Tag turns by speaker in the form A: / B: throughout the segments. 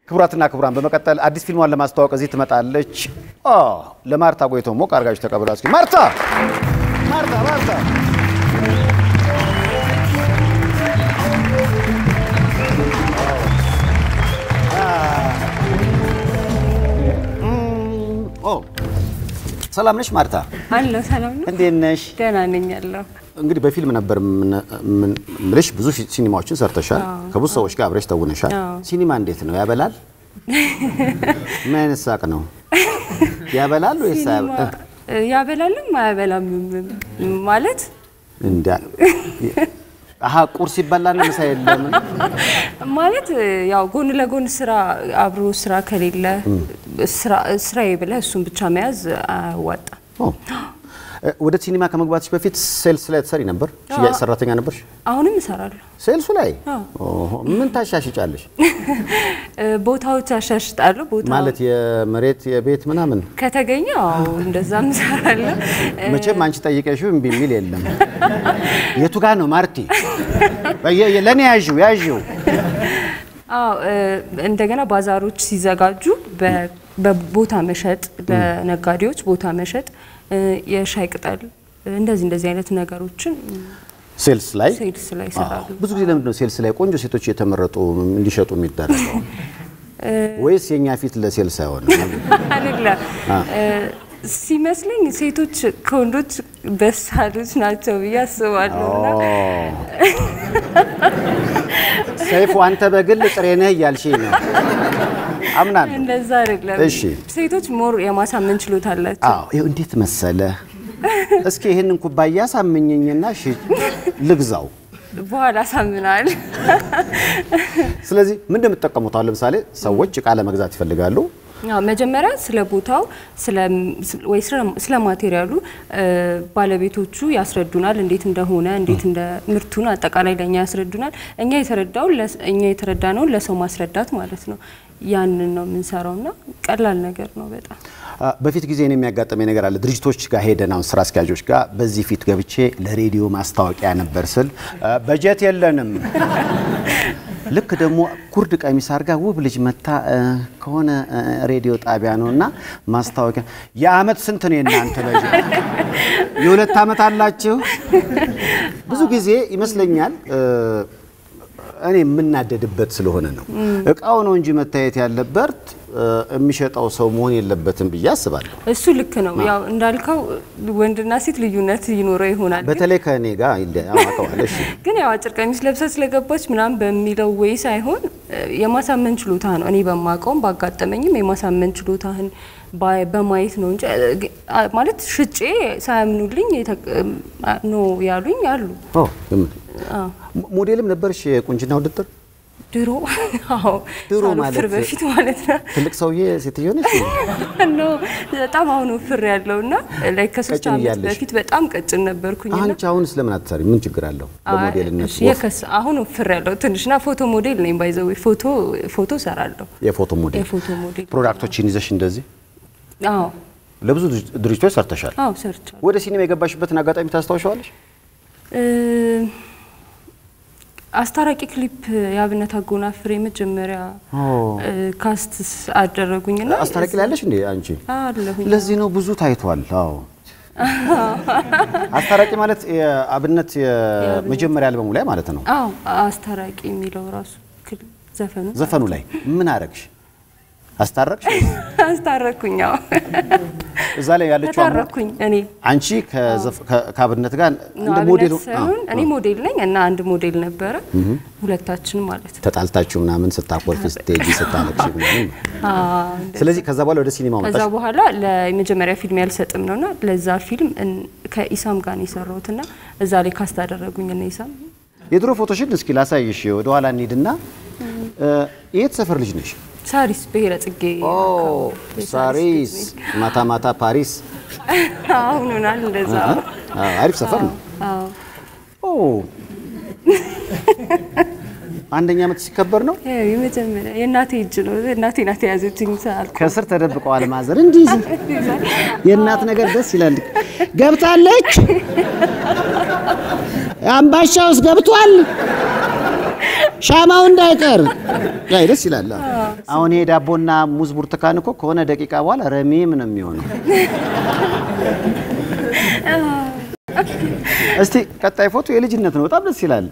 A: ክቡራትና ክቡራን በመቀጠል አዲስ ፊልሟን ለማስተዋወቅ እዚህ ትመጣለች። ኦ ለማርታ ጎይቶ ሞቅ አድርጋችሁ ተቀብላ እስኪ ማርታ ማርታ ማርታ ኦ ሰላም ነሽ ማርታ?
B: አለሁ ሰላም ነው።
A: እንዴት ነሽ?
B: ደህና ነኝ አለሁ።
A: እንግዲህ በፊልም ነበር ምልሽ ብዙ ሲኒማዎችን ሰርተሻል። ከብዙ ሰዎች ጋር አብረሽ ተውነሻል።
B: አዎ።
A: ሲኒማ እንዴት ነው ያበላል? ምን አይነት ሳቅ ነው ያበላል ወይስ
B: ሲኒማ እ፣ ያበላልም አያበላም ማለት
A: እንዳ አሀ ቁርስ ይበላል ምሳ የለም።
B: ማለት እ፣ ያው ጎን ለጎን ስራ አብሮ ስራ ከሌለ ስራ- ስራዬ ብለህ እሱን ብቻ መያዝ አያዋጣም።
A: ኦ። እ፣ ወደ ሲኒማ ከመግባትሽ በፊት ሴልስ ላይ ትሰሪ ነበር? ሽያጭ ሰራተኛ ነበርሽ?
B: አሁንም እሰራለሁ።
A: ሴልሱ ላይ
B: አዎ።
A: ኦሆ። ምን ታሻሽጫለሽ?
B: እ፣ ቦታዎች አሻሽጣለሁ። ቦታ
A: ማለት የመሬት የቤት ምናምን
B: ከተገኘ አዎ እንደዛም እሰራለሁ። እ፣
A: መቼም አንቺ ጠይቀሽው እምቢ የሚል የለም። የቱ ጋር ነው ማርቲ? በየ- የ- ለእኔ ያዥው ያዥው።
B: አዎ እ፣ እንደገና ባዛሮች ሲዘጋጁ በ- በቦታ መሸጥ ለነጋዴዎች ቦታ መሸጥ እ፣ የሻይ ቅጠል እንደዚህ እንደዚህ አይነት ነገሮችን
A: ሴልስ ላይ
B: ሴልስ ላይ ይሰራሉ።
A: አዎ። ብዙ ጊዜ ለምንድን ነው ሴልስ ላይ ቆንጆ ሴቶች እየተመረጡ እንዲሸጡ የሚደረገው? ወይስ የእኛ ፊት ለሴልስ አይሆንም?
B: አይደለም እ፣ ሲመስለኝ ሴቶች ከወንዶች በሳሎች ናቸው ብዬ አስባለሁ። እና
A: ሰይፉ አንተ በግል ጥሬ ነህ እያልሽኝ ነው። አምናለሁ።
B: እንደዛ አይደለም።
A: እሺ።
B: ሴቶች ሞር የማሳመን ችሎታ አላቸው።
A: አዎ ይኸው እንዴት መሰለ። እስኪ ይህንን ኩባያ ሳምኝኝና ሽ ልግዛው።
B: በኋላ አሳምናል።
A: ስለዚህ ምን እንደምትጠቀሙት አሁን ለምሳሌ ሰዎች እቃ ለመግዛት ይፈልጋሉ።
B: አዎ፣ መጀመሪያ ስለ ቦታው ስለ- ወይ ስለ- ስለ ማቴሪያሉ እ፣ ባለቤቶቹ ያስረዱናል፣ እንዴት እንደሆነ እንዴት እንደ ምርቱን አጠቃላይ ለእኛ ያስረዱናል። እኛ የተረዳውን ለስ- እኛ የተረዳነውን ለሰው ማስረዳት ማለት ነው። ያንን ነው የምንሰራው እና ቀላል ነገር ነው በጣም
A: አ፣ በፊት ጊዜ እኔ የሚያጋጠመኝ ነገር አለ። ድርጅቶች ጋር ሄደን አሁን ስራ አስኪያጆች ጋር በዚህ ፊት ገብቼ ለሬዲዮ ማስታወቂያ ነበር ስል አ፣ በጀት የለንም። ልክ ደግሞ ኩርድ ቀሚስ አድርጋ ውብ ልጅ መታ አ፣ ከሆነ አ፣ ሬዲዮ ጣቢያ ነው እና ማስታወቂያ የአመት ስንት ነው የእናንተ በጀት? የሁለት አመት አላችሁ? ብዙ ጊዜ ይመስለኛል እ፣ እኔ የምናደድበት ስለሆነ ነው። እቃው ነው እንጂ መታየት ያለበት እ፣ የሚሸጠው ሰው መሆን የለበትም ብዬ አስባለሁ።
B: እሱ ልክ ነው። ያው እንዳልከው ወንድና ሴት ልዩነት ይኖረው ይሆናል ግን
A: በተለይ ከእኔ ጋር ይለ- አውቀዋለሁ። እሺ
B: ግን ያው አጭር ቀሚስ ለብሳ ስለገባች ምናምን በሚለው ወይ ሳይሆን እ፣ የማሳመን ችሎታ ነው። እኔ በማውቀውም ባጋጠመኝም የማሳመን ችሎታህን ባይ- በማየት ነው እንጂ እ፣ ግ- አ- ማለት ሽጬ ሳያምኑልኝ የተ- እ፣ ኖ ያሉኝ አሉ።
A: ኦ፣ ግምት።
B: አዎ፣
A: ሞ- ሞዴልም ነበርሽ የቁንጅና ውድድር?
B: ድሮ አዎ፣
A: ድሮ
B: ሳልወፍር
A: ማለት
B: በፊት ማለት ነው።
A: ትልቅ ሰውዬ ሴትዮ ነሽ?
B: ኖ በጣም አሁን ወፍር ያለው እና ላይ ከሶስት
A: ቀጭን
B: ዓመት
A: እያለሽ?
B: በፊት በጣም ቀጭን ነበርኩኝና
A: አንቺ አሁን ስለምን አትሰሪ? ምን ችግር አለው? በሞዴልነት
B: እሺ፣ የከስ አሁን ወፍር ያለው ትንሽና ፎቶ ሞዴል ነኝ። ባይዘው ፎቶ ፎቶ ሰራለሁ።
A: የፎቶ ሞዴል
B: የፎቶ ሞዴል
A: ፕሮዳክቶችን ይዘሽ እንደዚህ
B: አዎ
A: ለብዙ ድርጅቶች ሰርተሻል።
B: አዎ ሰርቻለሁ።
A: ወደ ሲኒማ የገባሽበትን አጋጣሚ ታስታውሻለሽ?
B: እ፣ አስታራቂ ክሊፕ የአብነት አጎናፍር የመጀመሪያ እ፣ ካስት አደረጉኝና
A: አስታራቂ ላይ ያለሽ እንዴ አንቺ?
B: አለሁኝ።
A: ለዚህ ነው ብዙ ታይቷል። አዎ አስታራቂ ማለት የአብነት የመጀመሪያ አልበሙ ላይ ማለት ነው።
B: አዎ አስታራቂ የሚለው ራሱ ክል- ዘፈኑ
A: ዘፈኑ ላይ ምን አረግሽ? አስታረቅሽ?
B: አስታረኩኝ። አዎ
A: እዛ ላይ ያለችው አሞ-
B: ተታረኩኝ እኔ
A: አንቺ ከዘፍ- ከ- ከአብነት ጋር
B: ነው
A: እንደ
B: አብነት
A: ሞዴል
B: ሳይሆን እኔ ሞዴል ነኝ እና አንድ ሞዴል ነበረ ሁለታችን ማለት ነው።
A: ተጣልታችሁ ምናምን ስታኮርፊ ስትሄጂ ስታለቅሽ ምናምን ነው።
B: አዎ፣ እንደዛ።
A: ስለዚህ ከዛ በኋላ ወደ ሲኒማው
B: ከዛ
A: መጣሽ።
B: በኋላ ለመጀመሪያ ፊልም ያልሰጥም ነውና ለዛ ፊልም እን- ከኢሳም ጋር ነው የሰራሁትና እዛ ላይ ካስት አደረጉኝ እና ኢሳም
A: የድሮ ፎቶሽን እስኪ ላሳይሽ። ወደ ኋላ እንሂድና እ፣ የት ሰፈር ልጅ ነሽ?
B: ሳሪስ ብሔረ ጽጌ
A: ኦ ሳሪስ፣ ማታ ማታ ፓሪስ።
B: አሁን ሆናል እንደዛ።
A: አዎ፣ አሪፍ ሰፈር ነው።
B: አዎ
A: ኦ አንደኛ ዓመት ሲከበር ነው።
B: ይኸው የመጀመሪያ የእናቴ እጅ ነው። እናቴ ናት የያዘችኝ ሳልኩ
A: ከስር ተደብቀዋል ማዘር እንዲህ የእናት ነገር ደስ ይላል። ገብታለች፣ አምባሻ ውስጥ ገብቷል። ሻማው እንዳይቀር ያ ደስ ይላል። አሁን ይሄ ዳቦና ሙዝ ብርቱካን እኮ ከሆነ ደቂቃ በኋላ ረሜም ነው የሚሆነው። እስቲ ቀጣይ ፎቶ የልጅነት ነው፣ በጣም ደስ ይላል።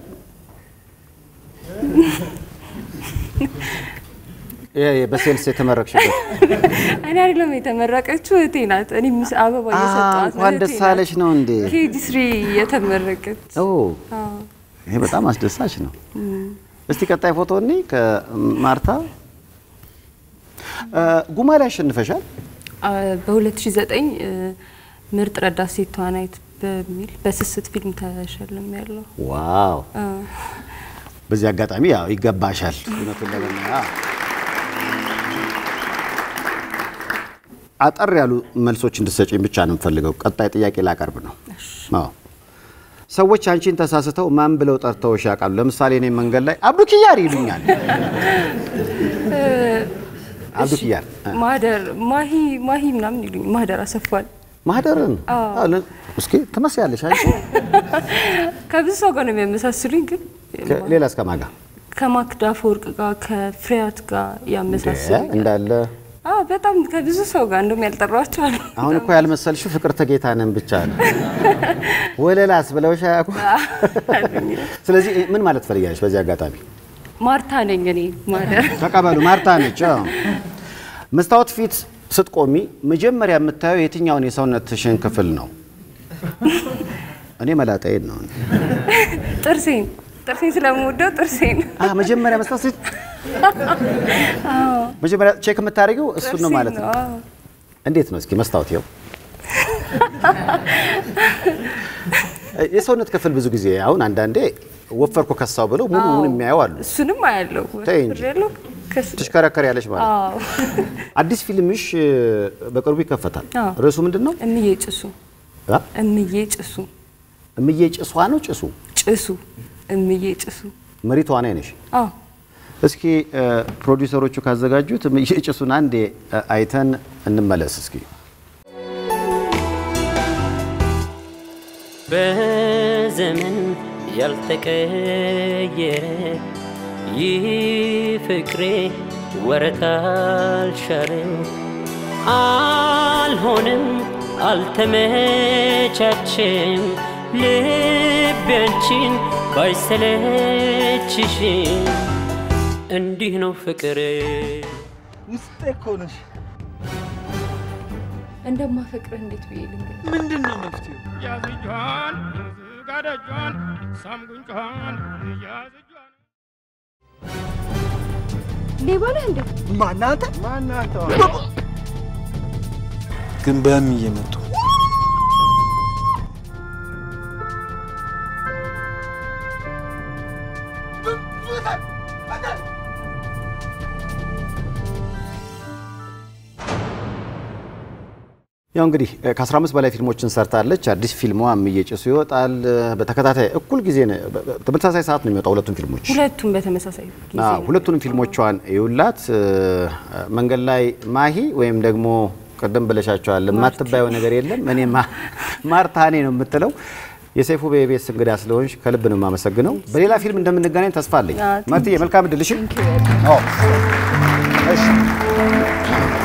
A: ይሄ በሴልስ የተመረቅሽበት
B: እኔ አይደለም የተመረቀችው እህቴ ናት። እኔ ምስ አበባ እየሰጠኋት ነው።
A: እንኳን
B: እህቴ
A: ደስ
B: ናት።
A: አለሽ ነው እንዴ?
B: ኬጂ ስሪ የተመረቀች
A: ኦ ይሄ በጣም አስደሳች ነው። እስቲ ቀጣይ ፎቶ እኔ ከማርታ እ፣ ጉማ ላይ አሸንፈሻል።
B: በ2009 ምርጥ ረዳት ሴት ተዋናይት በሚል በስስት ፊልም ተሸልም ያለው
A: ዋው! በዚህ አጋጣሚ ያው ይገባሻል። እውነቱን ለመናገር አጠር ያሉ መልሶች እንድትሰጪኝ ብቻ ነው የምፈልገው። ቀጣይ ጥያቄ ላቀርብ ነው። አዎ ሰዎች አንቺን ተሳስተው ማን ብለው ጠርተውሽ ያውቃሉ? ለምሳሌ እኔ መንገድ ላይ አብዱኪያር ይሉኛል። አብዱኪያር
B: ማህደር ማሂ ማሂ ምናምን ይሉኝ ማህደር አሰፋል
A: ማህደርን አዎ፣ ለ- እስኪ ትመስያለሽ አንቺ።
B: ከብዙ ሰው ጋር ነው የሚያመሳስሉኝ፣ ግን
A: ከ- ሌላ እስከ ማጋ
B: ከማክዳ አፈወርቅ ጋር ከፍሬያት ጋር ያመሳስሉኝ።
A: እንዳለ
B: አዎ በጣም ከብዙ ሰው ጋር እንደውም ያልጠራኋቸው አሉ።
A: አሁን እኮ ያልመሰልሽው ፍቅርተ ጌታነን ብቻ ነው። ወለላስ ብለውሽ አያውቁም? ስለዚህ ምን ማለት ትፈልጊያለሽ? በዚህ አጋጣሚ
B: ማርታ ነኝ እኔ ማህደር
A: ተቀበሉ። ማርታ ነች። አዎ። መስታወት ፊት ስትቆሚ መጀመሪያ የምታየው የትኛውን የሰውነትሽን ክፍል ነው? እኔ መላጣዬን ነው።
B: ጥርሴን ጥርሴን ስለምወደው ጥርሴን
A: አ መጀመሪያ መስታወት ፊት መጀመሪያ ቼክ የምታደርጊው እሱን ነው ማለት ነው።
B: አዎ።
A: እንዴት ነው እስኪ መስታወት ይኸው የሰውነት ክፍል ብዙ ጊዜ አሁን አንዳንዴ ወፈርኩ ከሳው ብለው ሙሉ ሙሉ የሚያዩ አሉ።
B: እሱንም አያለው
A: ተይ እንጂ።
B: ያለው ከስ-
A: ትሽከረከር ያለች ማለት ነው።
B: አዎ
A: አዲስ ፊልምሽ እ፣ በቅርቡ ይከፈታል።
B: አዎ።
A: ርዕሱ ምንድን ነው?
B: እምዬ ጭሱ
A: አ?
B: እምዬ ጭሱ
A: እምዬ ጭሷ ነው ጭሱ
B: ጭሱ እምዬ ጭሱ
A: መሪ ተዋናይ ነሽ።
B: አዎ
A: እስኪ እ፣ ፕሮዲውሰሮቹ ካዘጋጁት እምዬ ጭሱን አንዴ እ፣ አይተን እንመለስ እስኪ።
C: በዘመን ያልተቀየረ ይህ ፍቅሬ ወረት አልሻረም፣ አልሆንም፣ አልተመቻችም ልቤ አንቺን ባይሰለችሽም እንዲህ ነው ፍቅር
D: ውስጤ እኮ ነሽ።
B: እንደማፈቅርህ እንዴት ብዬ ልንገር?
D: ምንድን ነው መፍትሄው?
E: ያዝጇን ዝጋደጇን ሳምጉንጯን ያዝጇን
B: ሌባ ነህ እንዴ?
D: ማናንተ
E: ማናንተ
D: ግን በህም እየመጡ
A: ያው እንግዲህ እ፣ ከ15 በላይ ፊልሞችን ሰርታለች። አዲስ ፊልሟ እምዬ ጭሱ ይወጣል። እ፣ በተከታታይ እኩል ጊዜ ነው፣ በ- በ- ተመሳሳይ ሰዓት ነው የሚወጣው ሁለቱም ፊልሞች።
B: ሁለቱም በተመሳሳይ ጊዜ
A: አዎ፣
B: ነው።
A: ሁለቱንም ፊልሞቿን ይውላት። እ፣ መንገድ ላይ ማሂ ወይም ደግሞ ቅድም ብለሻቸዋል የማትባየው ነገር የለም። እኔ ማ- ማርታ እኔ ነው የምትለው። የሰይፉ በኢቢኤስ እንግዳ ስለሆንሽ ከልብ ነው የማመሰግነው። በሌላ ፊልም እንደምንገናኝ ተስፋ አለኝ።
B: አዎ፣
A: ማርትዬ መልካም እድል። እሺ። አዎ። እሺ